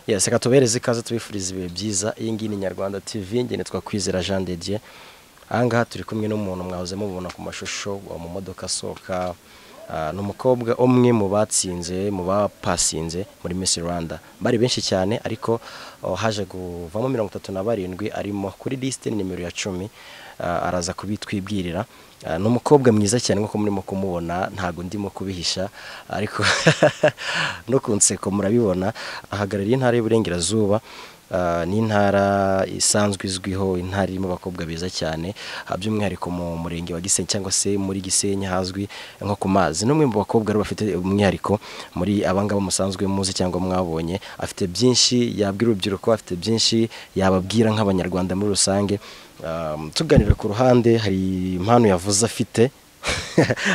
yes reka tubereze ikaze tubifuriza ibihe byiza iyi ngiyi ni nyarwanda tv ngene twakwizera jean de dieu ahangaha turi kumwe n'umuntu mwahoze mubona ku mashusho wa mu modoka asohoka Ah, ni umukobwa umwe mu batsinze mu bapasinze muri Miss Rwanda bari benshi cyane ariko oh, haje kuvamo mirongo itatu na barindwi arimo kuri liste ni nimero ya cumi Ah, araza kubitwibwirira Ah, ni umukobwa mwiza cyane nk'uko murimo kumubona ntabwo ndimo kubihisha ariko no ku nseko murabibona ahagarariye intara y'uburengerazuba Ah, ni intara isanzwe izwiho intara irimo abakobwa beza cyane ah, by'umwihariko mu murenge wa gisenyi cyangwa se muri gisenyi hazwi nko ku mazi n'umwe mu bakobwa rero bafite umwihariko muri abangaba musanzwe muzi cyangwa mwabonye afite byinshi yabwira urubyiruko afite byinshi yababwira nk'abanyarwanda muri rusange Ah, tuganira ku ruhande hari impano yavuze afite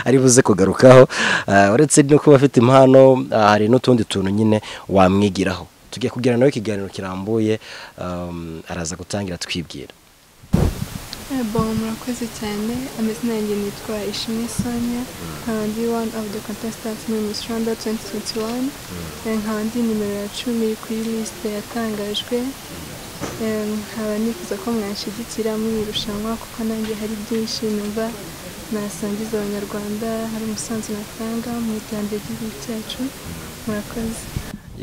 ari buze kugarukaho Ah, uretse no kuba afite impano ah, hari n'utundi tuntu nyine wamwigiraho tugiye kugira nawe ikiganiro kirambuye um, araza gutangira twibwira Bo murakoze cyane amazina yanjye nitwa Ishimwe Sonia nkaba ndi one of the contestants muri Miss Rwanda 2021 Eh, nkaba ndi nimero ya cumi kuri liste yatangajwe Eh, nkaba nifuza ko mwanshyigikira muri iri rushanwa kuko nanjye hari byinshi numva nasangiza abanyarwanda hari umusanzu natanga mu iterambere ry'igihugu cyacu murakoze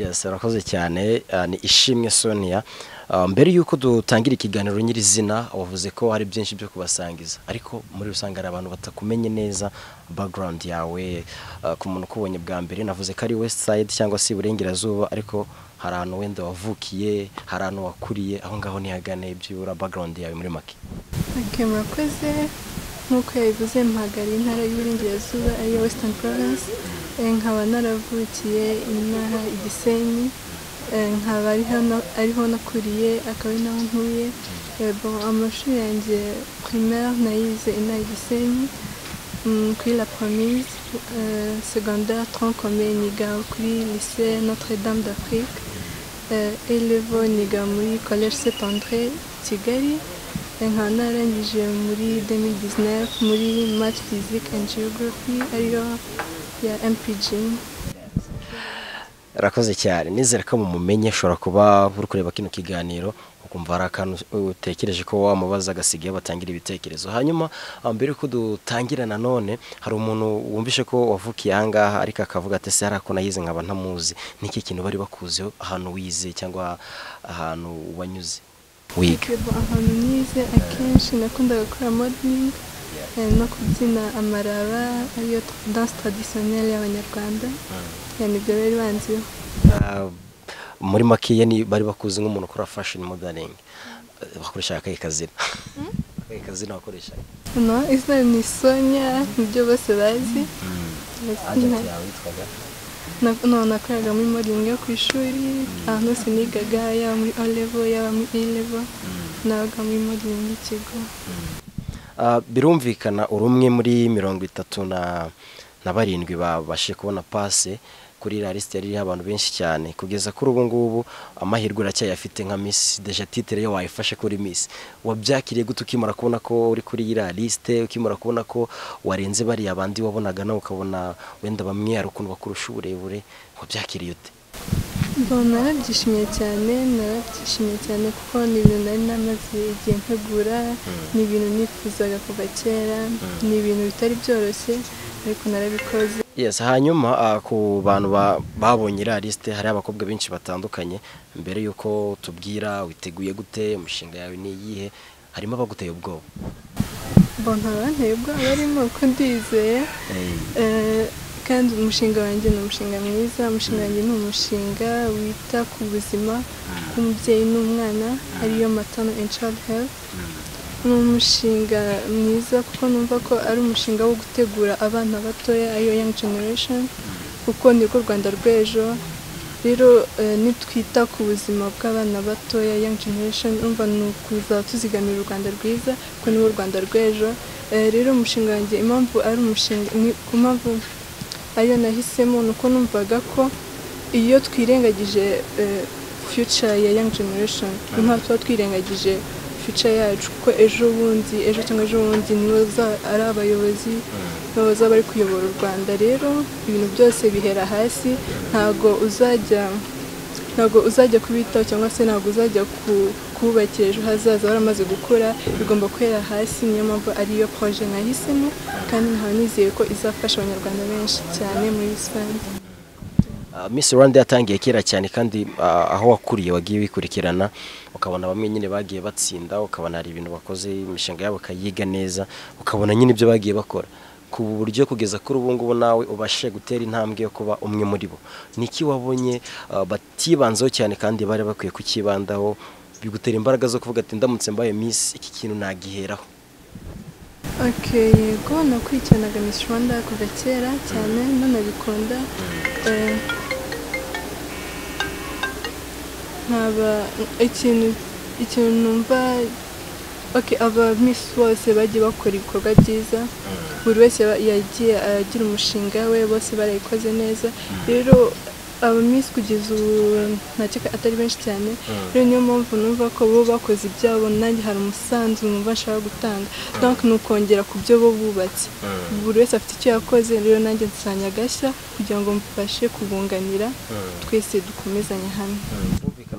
yes arakoze cyane Ah, ni ishimwe sonia Ah, mbere y'uko dutangira ikiganiro nyirizina wavuze ko hari byinshi byo kubasangiza ariko muri rusange hari abantu batakumenye neza background yawe ah, ku muntu ukubonye bwa mbere navuze ko ari west side cyangwa se iburengerazuba ariko hari ahantu wenda wavukiye hari ahantu wakuriye aho ngaho ntihagane byibura background yawe muri make Ok, murakoze nk'uko yabivuze mpagariye intara y'uburengerazuba ariyo western province Eh, nkaba naravukiye inaha i gisenyi Eh, nkaba ari hano ariho nakuriye akaba ari naho ntuye Eh, bon, amashuri yanjye primaire nayize inaha i gisenyi Mm, kuri la promise eh, secondaire troncome niga kuri lycée notre dame d'afrique euh, elevo niga muri collège saint andré kigali Eh, nkaba narangije muri 2019 muri math physique and geography ariyo ya mpg arakoze cyane nizere ko mumumenye ushobora kuba uri kureba kino kiganiro ukumva hari akantu utekereje ko wamubaza agasigaye batangira ibitekerezo hanyuma ah, mbere yuko dutangira nanone hari umuntu wumvishe ko wavukiye ahangaha ariko akavuga ati se hari ako nayize nkaba ntamuzi n'iki kintu bari bakuzeho ahantu wize cyangwa ahantu wanyuze wiga Yego, ahantu nize akenshi nakundaga gukora modeling eh, no kubyina amaraba ariyo danse traditionnelle y'abanyarwanda Eh, nibyo bari banziho Ah, muri makeya ni bari bakuzi nk'umuntu ukora fashion modeling Eh, bakoresha akahe kazina akahe kazina wakoresha no izina ni sonya nibyo bose bazi Ndetse na- yawe yitwaga na- no nakoraga muri modeling yo ku ishuri ahantu hose nigaga yaba muri o level yaba muri e level nabaga muri modeling y'ikigo Ah, birumvikana uri umwe muri mirongo itatu na na barindwi babashe kubona pase kuri iriya lisite yari iriho abantu benshi cyane kugeza kuri ubu ngubu amahirwe uracyayafite nka misi deja titire yo wayifashe kuri misi wabyakiriye gute ukimara kubona ko uri kuri iriya lisite ukimara kubona ko warenze bariya bandi wabonaga nawe ukabona wenda bamwe hari ukuntu bakurusha uburebure wabyakiriye ute Bon, narabyishimiye cyane narabyishimiye cyane kuko ni ibintu nari namaze igihe ntegura ni ibintu nifuzaga kuva kera ni ibintu bitari byoroshye ariko narabikoze yes hanyuma ah, ku bantu ba- babonye iriya lisite hari abakobwa benshi batandukanye mbere y'uko tubwira witeguye gute imishinga yawe ni iyihe harimo abaguteye ubwoba bon nta banteye ubwoba barimo kuko ndizeye Eh, kandi umushinga wanjye ni umushinga mwiza umushinga wanjye ni umushinga wita ku buzima bw'umubyeyi n'umwana ariyo matano and child health ni umushinga mwiza kuko numva ko ari umushinga wo gutegura abana batoya ariyo young generation kuko nirwo rwanda rw'ejo rero eh, nitwita ku buzima bw'abana batoya young generation umva ni ukuza tuzigamira u rwanda rwiza kuko niwo rwanda rw'ejo Eh, rero umushinga wanjye impamvu ari umushinga ni- ku mpamvu ariyo nahisemo ni uko numvaga ko iyo twirengagije eh, future ya young generation ni nk'aho tuba twirengagije future yacu kuko ejo bundi ejo cyangwa ejo bundi nibo za- ari abayobozi nibo bazaba bari kuyobora u rwanda rero ibintu byose bihera hasi ntago uzajya ntabwo uzajya kubitaho cyangwa se ntabwo uzajya kubakira ejo hazaza waramaze gukora bigomba kwera hasi niyo mpamvu ariyo poroje nahisemo kandi nkaba nizeye ko izafasha abanyarwanda benshi cyane muri rusange Miss Rwanda yatangiye kera cyane kandi aho wakuriye wagiye wikurikirana ukabona bamwe nyine bagiye batsinda ukabona hari ibintu bakoze imishinga yabo ukayiga neza ukabona nyine ibyo bagiye bakora ku buryo kugeza kuri ubu ngubu nawe ubashe gutera intambwe yo kuba umwe muri bo ni iki wabonye batibanzeho cyane kandi bari bakwiye kukibandaho bigutera imbaraga zo kuvuga ati ndamutse mbaye Miss iki kintu nagiheraho oke yego nakurikiranaga Miss Rwanda kuva kera cyane nunabikunda nkaba ikintu ikintu numva aba misi bose bagiye bakora ibikorwa byiza buri wese yagiye agira umushinga we bose barayikoze neza rero aba misi kugeza ubu ntakeka atari benshi cyane rero niyo mpamvu numva ko bo bakoze ibyabo nanjye hari umusanzu numva nshaka gutanga ni ukongera ku byo bo bubatse buri wese afite icyo yakoze rero nanjye nsanya agashya kugira ngo mfashe kubunganira twese dukomezanye hamwe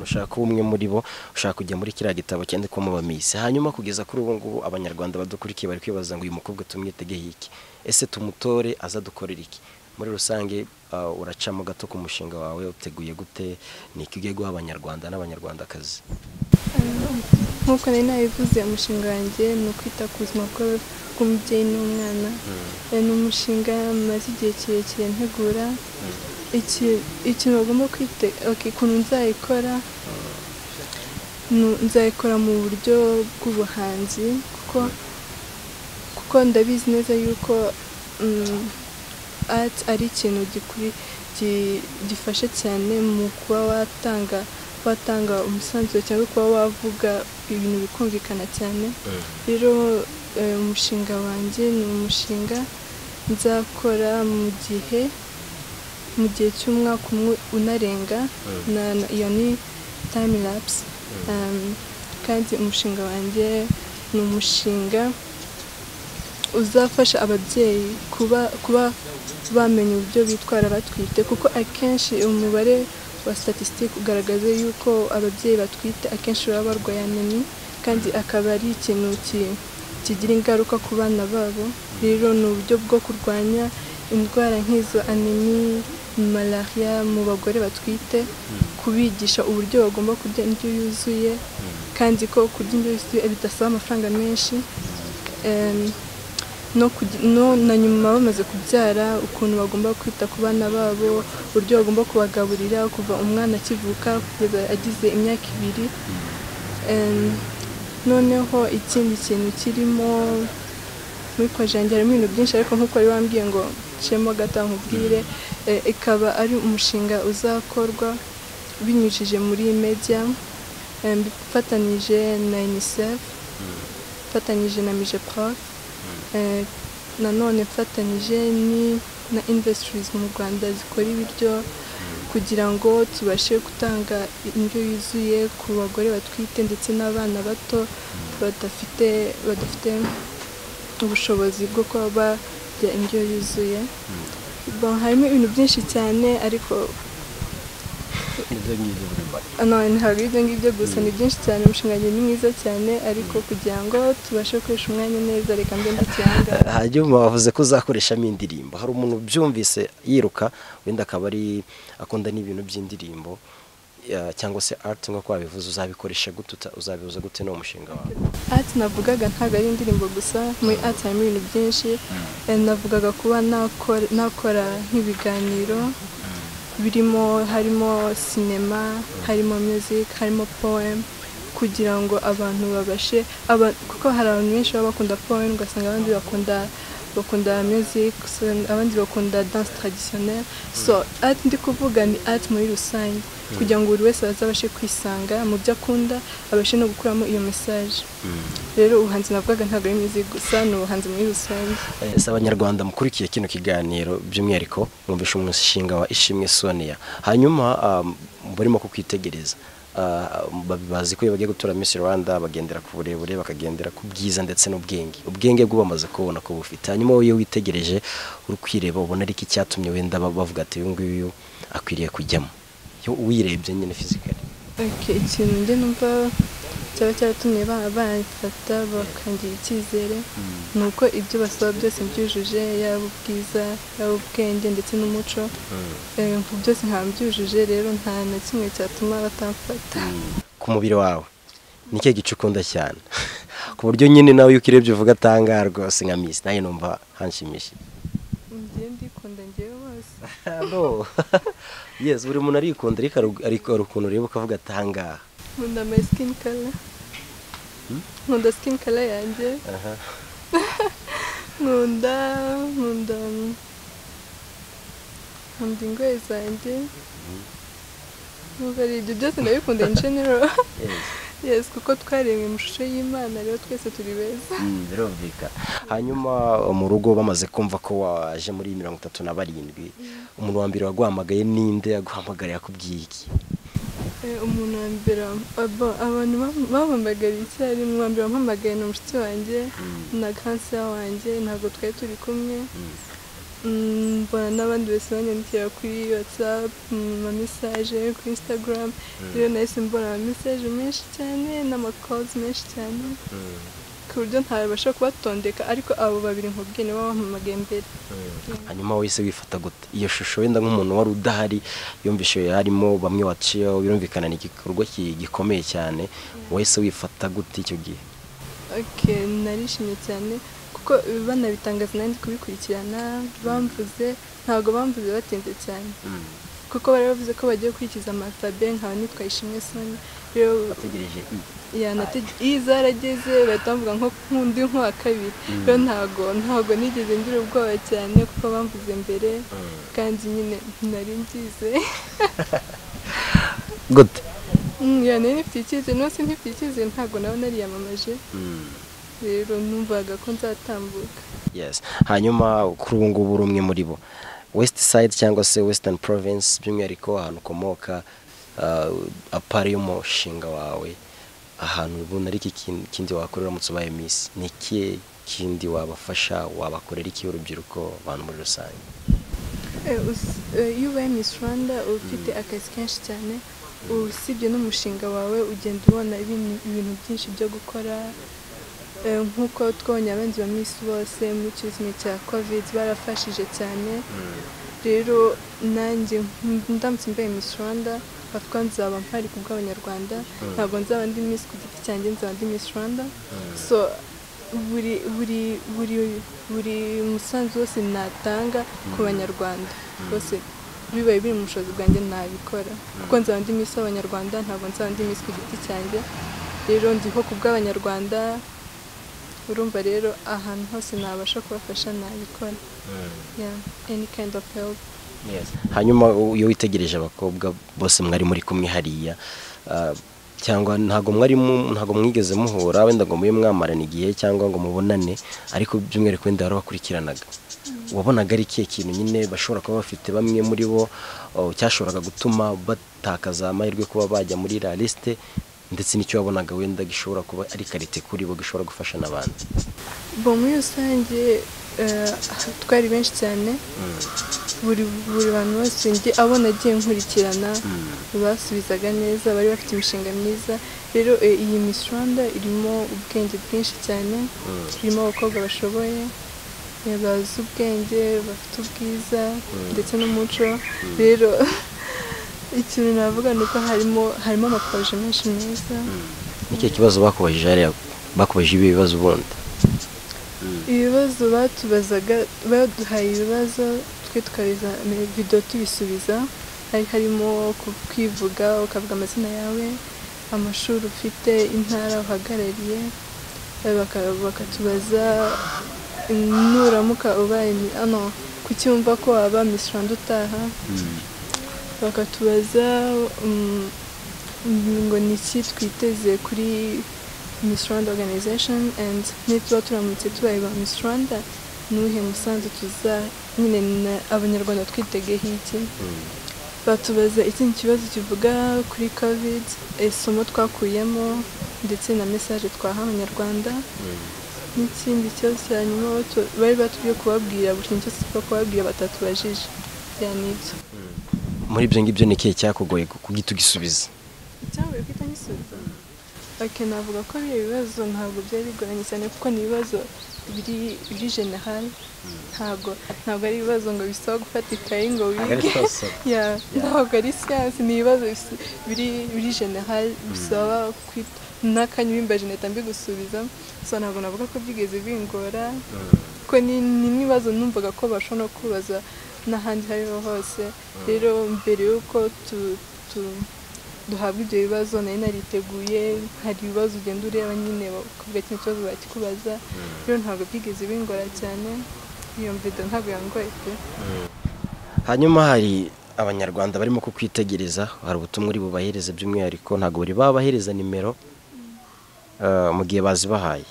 ushaka kuba umwe muri bo ushaka kujya muri kiriya gitabo cyandikwamo ba misi hanyuma kugeza kuri ubu ngubu abanyarwanda badukurikiye bari kwibaza ngo uyu mukobwa tumwitegeho iki ese tumutore aza dukorera iki muri rusange uracamo gato ku mushinga wawe uteguye gute ni iki ugiye guha abanyarwanda n'abanyarwandakazi nk'uko nari nabivuze umushinga wanjye ni ukwita ku buzima bw'umubyeyi n'umwana ni umushinga maze igihe kirekire ntegura ikintu bagomba kwitega ukuntu nzayikora nzayikora mu buryo bw'ubuhanzi kuko ndabizi neza yuko ati ari ikintu gifasha cyane mu kuba watanga watanga umusanzu cyangwa kuba wavuga ibintu bikumvikana cyane rero umushinga wanjye ni umushinga nzakora mu gihe mu gihe cy'umwaka umwe unarenga iyo ni time lapse kandi umushinga wanjye ni umushinga uzafasha ababyeyi kuba kuba bamenya uburyo bitwara batwite kuko akenshi umubare wa statisitike ugaragaza yuko ababyeyi batwite akenshi baba barwaye anemi kandi akaba ari ikintu kigira ingaruka ku bana babo rero ni uburyo bwo kurwanya indwara nk'izo anemi malariya mu bagore batwite kubigisha uburyo bagomba kurya indyo yuzuye kandi ko kurya indyo yuzuye bidasaba amafaranga menshi na nyuma bamaze kubyara ukuntu bagomba kwita ku bana babo uburyo bagomba kubagaburira kuva umwana akivuka kugeza agize imyaka ibiri noneho ikindi kintu kirimo muri yanjye harimo ibintu byinshi ariko nk'uko wari wambwiye ngo ncemo gato nkubwire ikaba ari umushinga uzakorwa binyujije muri media bifatanyije na unicef ifatanyije na mijeprof nanone mfatanyije ni na industries mu rwanda zikora ibiryo kugira ngo tubashe gutanga indyo yuzuye ku bagore batwite ndetse n'abana bato badafite badafite ubushobozi bwo kuba barya indyo yuzuye harimo ibintu byinshi cyane ariko ntabwo ibyo ngibyo gusa ni byinshi cyane umushinga ni mwiza cyane ariko kugira ngo tubashe gukoresha umwanya neza reka mbe ndikihanga hanyuma bavuze ko uzakoreshamo indirimbo hari umuntu ubyumvise yiruka wenda akaba ari akunda n'ibintu by'indirimbo cyangwa se ati nk'uko wabivuze uzabikoresha gute uzabihuza gute ni umushinga wawe ati navugaga ntabwo ari indirimbo gusa muri ati harimo ibintu byinshi navugaga kuba nakora nk'ibiganiro birimo harimo sinema harimo music harimo poem kugira ngo abantu babashe kuko hari abantu benshi baba bakunda poem ugasanga abandi bakunda bakunda music abandi bakunda dance traditionnelle so ati ndi kuvuga ni ati muri rusange kugira ngo buri wese azabashe kwisanga mu byo akunda abashe no gukuramo iyo mesaje rero ubuhanzi navugaga ntabwo ari music gusa ni ubuhanzi muri rusange ese abanyarwanda mukurikiye kino kiganiro by'umwihariko mwumvishe umushinga wa ishimwe sonia hanyuma barimo kukwitegereza bazi ko iyo bagiye gutura Miss Rwanda bagendera ku burebure bakagendera ku bwiza ndetse n'ubwenge ubwenge bwo bamaze kubona ko bufite hanyuma wowe witegereje uri kwireba ubona ariko icyatumye wenda bavuga ati uyu nguyu akwiriye kujyamo uyirebye nyine fizikari ikintu njye numva cyaba cyaratumye bamfata bakangira icyizere ni uko ibyo basaba byose mbyujuje yaba ubwiza yaba ubwenge ndetse n'umuco byose nka mbyujuje rero nta na kimwe cyatuma batamfata ku mubiri wawe ni cyo gice ukunda cyane ku buryo nyine nawe iyo ukirebye uvuga atangara rwose nka misi nawe numva hanshimishije njye ndikunda ngewe hose yesi buri muntu arikunda ariko hari ukuntu ureba ukavuga atangaha nkunda my skin color nkunda skin color yanjye nkunda nkunda nkunda ingoyi zanjye nubwo ari ibyo byose ndabikunda in general yes kuko twaremwe mu shusho y'imana rero twese turi beza birumvikana hanyuma mu rugo bamaze kumva ko waje muri mirongo itatu na barindwi umuntu wa mbere waguhamagaye ninde yaguhamagariye akubwiye iki umuntu wa mbere abantu bamuhamagariye icyarimwe uwa mbere wamuhamagaye ni umushyitsi wanjye na kansa wanjye ntabwo twari turi kumwe mbona n'abandi bose banyandikira kuri watsapu mu mesaje kuri instagram rero nahise mbona ama mesaje menshi cyane n'amakozi menshi cyane ku buryo ntabasha kubatondeka ariko abo babiri nkubwiye nibo bampamagaye mbere hanyuma wese wifata gute iyo shusho wenda nk'umuntu wari udahari yumvishe harimo bamwe waciyeho birumvikana ni igikorwa gikomeye cyane wese wifata gute icyo gihe narishimye cyane kuko banabitangaza nanjye kubikurikirana bamvuze ntabwo bamvuze batinze cyane kuko bari bavuze ko bagiye gukurikiza amatabe nkaba nitwaye ishimwe soni bategereje i zarageze bahita bavuga nko nk'undi nk'uwa kabiri rero ntabwo ntabwo nigeze ngira ubwoba cyane kuko bamvuze mbere kandi nyine nari mbize gute nari nifitiye icyizere n'ubu ntifitiye icyizere ntabwo nawe nariyamamaje rero numvaga ko nzatambuka yes hanyuma kuri ubu ngubu uri umwe muri bo west side cyangwa se western province by'umwihariko ahantu ukomoka apari y'umushinga wawe ahantu ubona ari ikindi wakorera uramutse ubaye minsi ni ikihe kindi wabafasha wabakorera iki urubyiruko abantu muri rusange iyo ubaye minsi rwanda uba ufite akazi kenshi cyane usibye n'umushinga wawe ugenda ubona ibintu byinshi byo gukora nk'uko twabonye abenzi ba minsi bose mu kizimi cya kovide barafashije cyane rero nanjye ndamutse mbaye minsi rwanda bavuga nzaba mpari ku bw'abanyarwanda ntabwo nzaba ndi minsi ku giti cyanjye nzaba ndi minsi rwanda so buri buri buri buri musanzu wose natanga ku banyarwanda bose bibaye biri mu bushobozi bwanjye nabikora kuko nzaba ndi minsi w'abanyarwanda ntabwo nzaba ndi minsi ku giti cyanjye rero ndiho ku bw'abanyarwanda urumva rero ahantu hose nabasha kubafasha nabikora any kind of help hanyuma iyo witegereje abakobwa bose mwari muri kumwe hariya cyangwa ntabwo mwarimo ntabwo mwigeze muhura wenda ngo mube mwamarana igihe cyangwa ngo mubonane ariko by'umwihariko wenda warabakurikiranaga wabonaga ari ikihe kintu nyine bashobora kuba bafite bamwe muri bo cyashoboraga gutuma batakaza amahirwe kuba bajya muri la lisite ndetse n'icyo wabonaga wenda gishobora kuba ari karite kuri bo gishobora gufasha n'abandi bo muri rusange twari benshi cyane buri buri bantu bose njye abona agiye nkurikirana basubizaga neza bari bafite imishinga myiza rero iyi Miss Rwanda irimo ubwenge bwinshi cyane irimo abakobwa bashoboye bazi ubwenge bafite ubwiza ndetse n'umuco rero ikintu navuga ni uko harimo harimo amakoje menshi meza nicyo kibazo bakubajije hariya bakubajije ibi bibazo ubundi ibibazo batubazaga baduhaye ibibazo twe tukabiza videwo tubisubiza hari harimo kwivuga ukavuga amazina yawe amashuri ufite intara uhagarariye bakatubaza nuramuka ubaye hano kucyumva ko waba misi rwanda utaha bakatubaza ngo ni iki twiteze kuri Miss Rwanda Organization and nituba turamutse tubaye ba Miss Rwanda ni uwuhe musanzu tuza nyine abanyarwanda twitegeho iki batubaza ikindi kibazo kivuga kuri covid isomo twakuyemo ndetse na mesaje twaha abanyarwanda n'ikindi kibazo cya nyuma bari batubwiye kubabwira buri kintu cyose twa kubabwira batatubajije bya n'ibyo muri ibyo ngibyo ni ikihe cyakugoye kugita ugisubiza icyabaye guhita ngisubiza oke navuga ko ari ibibazo ntabwo byari bigoranye cyane kuko ni ibibazo biri biri generali ntabwo ntabwo ari ibibazo ngo bisaba gufata ikayi ngo wige ya ntabwo ari siyansi ni ibibazo bisi- biri biri generali bisaba kwita n'akanya ubimbaje mpita mbigusubiza so ntabwo navuga ko byigeze bingora kuko ni ni n'ibibazo numvaga ko bashobora no kubaza n'ahandi aho ariho hose rero mbere y'uko tu tu- duhabwa ibyo bibazo nari nariteguye hari ibibazo ugenda ureba nyine bakavuga kino kibazo bakikubaza rero ntabwo byigeze bingora cyane iyo mvido ntabwo yangoye pe hanyuma hari abanyarwanda barimo kukwitegereza hari ubutumwa uri bubahereze by'umwihariko ntabwo bari babahereza nimero eh, mu gihe bazibahaye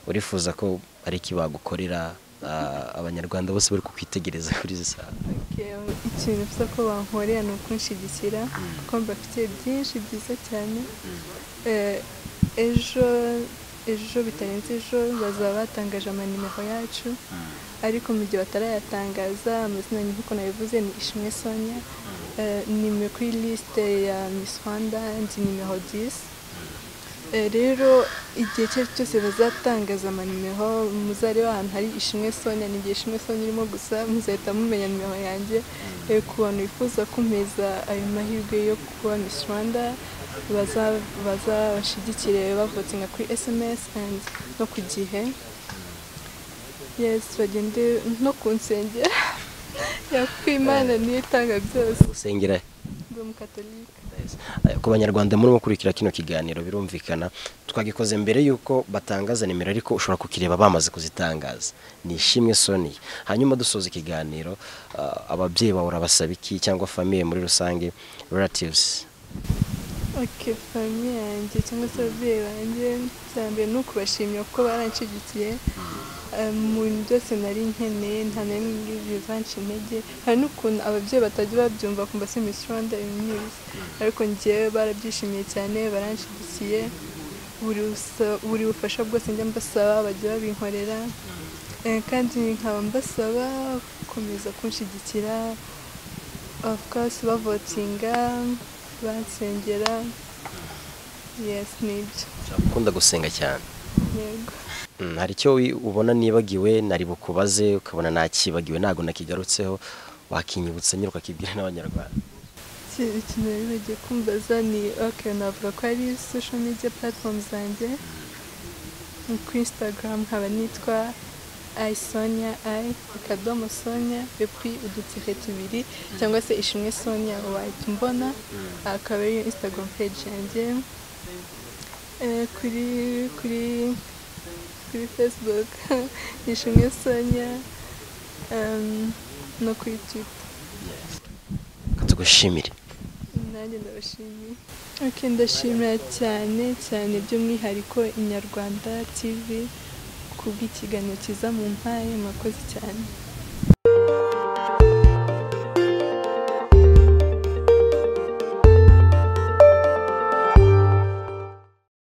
urifuza ko ari iki bagukorera ah, abanyarwanda bose bari kukwitegereza kuri izi saha Okay, ikintu bisa ko bankorera ni ukunshyigikira kuko mbafitiye byinshi byiza cyane Eh, ejo ejo bitarenze ejo bazaba batangaje amanimero yacu ariko mu gihe batarayatangaza amazina ni nk'uko nabivuze ni ishimwe sonia Eh, nimero kuri lisite ya miss rwanda ndi nimero 10 Eh, rero igihe icyo ari cyo cyose bazatangaza amanimero muzareba ahantu hari ishimwe sonia ni igihe ishimwe sonia irimo gusa muzahita mumenya nimero yanjye Eh, ku bantu bifuza kumeza ayo mahirwe yo kuba miss rwanda baza- bazabashigikire bavotinga kuri sms and no ku gihe yes bagende no ku nsengero yakuko imana niyo itanga byose usengera ndi umukatolika Eh, ku banyarwanda murimo gukurikira kino kiganiro birumvikana twagikoze mbere y'uko batangaza nimero ariko ushobora kukireba bamaze kuzitangaza ni ishimwe soniya hanyuma dusoza ikiganiro ah, ababyeyi bawe urabasaba iki cyangwa famiye muri rusange relatives oke famiye yanjye cyangwa se ababyeyi banjye bya mbere ni ukubashimira kuko baranshyigikiye Eh, mu bintu byose nari nkeneye nta na rimwe ngibyo banca intege hari n'ukuntu ababyeyi batajya babyumva kumva se misi rwanda news ariko ngewe barabyishimiye cyane baranshyigikiye buri busa- buri bufasha bwose njya mbasaba bajya babinkorera Eh, kandi nkaba mbasaba gukomeza kunshyigikira of course bavotinga bansengera yes nibyo ukunda gusenga cyane yego Mm, hari icyo wi- ubona nibagiwe nari bukubaze ukabona nakibagiwe ntabwo nakigarutseho wakinyibutsa nyine ukakibwira n'abanyarwanda Iki- ikintu rero bagiye kumbaza ni ok navuga ko ari social media platform zanjye ni kuri instagram nkaba nitwa i sonia i akadomo sonia epui udutire tubiri cyangwa se ishimwe sonia wahita umbona akaba ariyo instagram page yanjye Eh, kuri kuri kuri facebook ni ishimwe sonia em, no kuri twitter Reka tugushimire nanjye ndabashimiye ok ndashimira cyane cyane by'umwihariko inyarwanda tv kubw'ikiganiro kiza mu mpaye mwakoze cyane